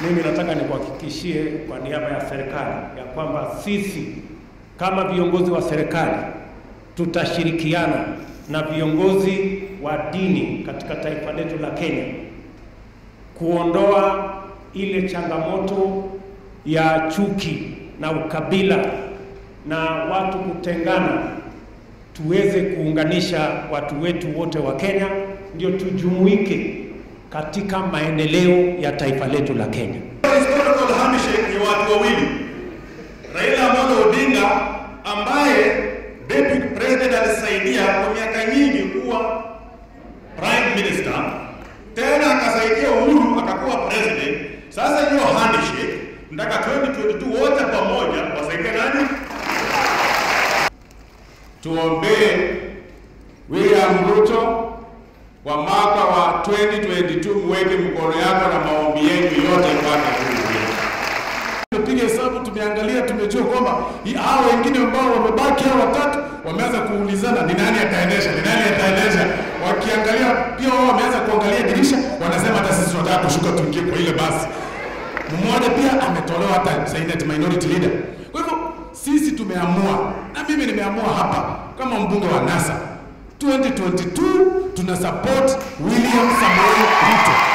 mimi nataka nikuhakikishie kwa niaba ya serikali ya kwamba sisi kama viongozi wa serikali tutashirikiana na viongozi wa dini katika taifa letu la Kenya kuondoa ile changamoto ya chuki na ukabila na watu kutengana, tuweze kuunganisha watu wetu wote wa Kenya, ndio tujumuike katika maendeleo ya taifa letu la Kenya. Historical handshake ni watu wawili, Raila Amolo Odinga ambaye deputy president alisaidia kwa miaka nyingi kuwa prime minister, tena akasaidia Uhuru akakuwa president. Sasa hiyo handshake nataka 2022 wote pamoja wasaidie nani? Tuombee William Ruto kwa mwaka wa 2022, muweke mkono yako na maombi yenu yote kwake tupiga hesabu, tumeangalia, tumejua kwamba hao wengine ambao wamebaki hao watatu wameanza kuulizana ni nani ataendesha, ni nani ataendesha. Wakiangalia pia wao wameanza kuangalia dirisha, wanasema hata sisi tunataka kushuka tuingie kwa ile basi. Mmoja pia ametolewa hata Senate minority leader. Kwa hivyo sisi tumeamua, na mimi nimeamua hapa kama mbunge wa NASA 2022 tuna support William Samoei Ruto.